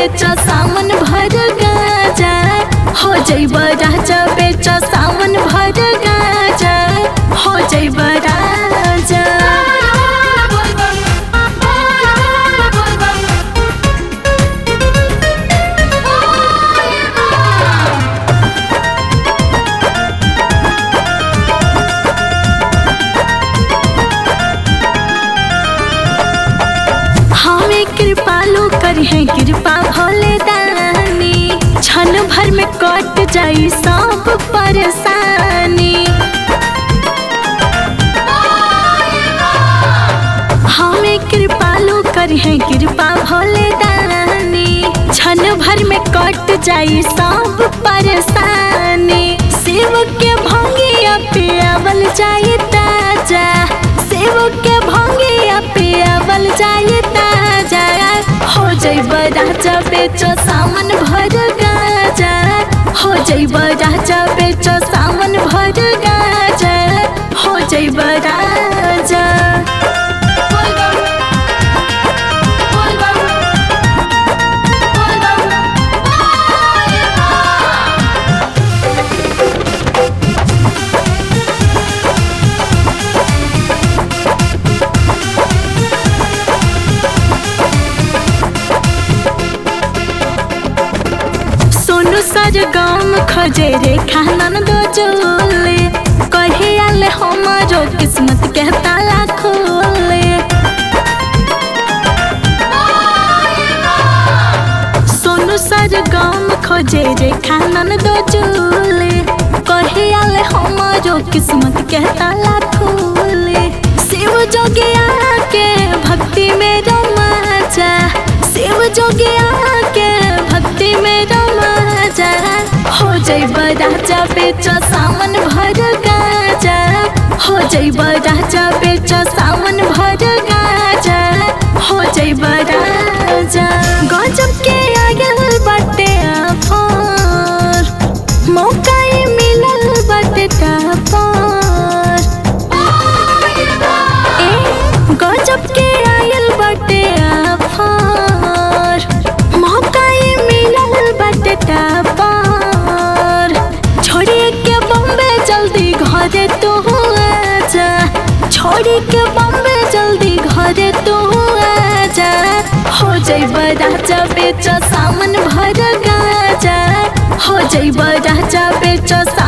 बेच सावन भर गाजा हो जैब राजा बेच सावन भर गाजा हो जैब राजा हमें कृपालु करी है कृपा भोले दानी क्षण भर में कट जाई सब परेशानी हमें कृपालु करी है कृपा भोले दानी क्षण भर में कट जाई सब परेशानी शिव के भंगिया पियावल जाई ताजा शिव के भंगिया पियावल जाई ताजा हो जैब राजा बेचो सावन भर गाजा हो जैब राजा बेचो सावन भर गाजा हो जैब राजा सोनू सर गाम खोजे रे खानन दो जोले कहे आले हमारो किस्मत के ताला खोले सोनू सर गाम खोजे रे खानन दो जोले कहे आले हमारो किस्मत के ताला खोले शिव जोगिया के भक्ति में रमाजा शिव जोगिया के भक्ति में रमाजा हो जैब राजा बेचो सावन भर गाजा हो जैब राजा बेचो सावन भर गाजा हो जैब राजा गजब के आगल बाटे आफर मौका ही मिलल बाटे तापर ए गजब के आयल बाटे आफर मौका ही मिलल बाटे तापर छोड़ी के बम्बे जल्दी घरे तू आजा छोड़ी के बम्बे जल्दी घरे तू आजा हो जैब राजा बेच सावन भर गाजा हो जैब राजा बेच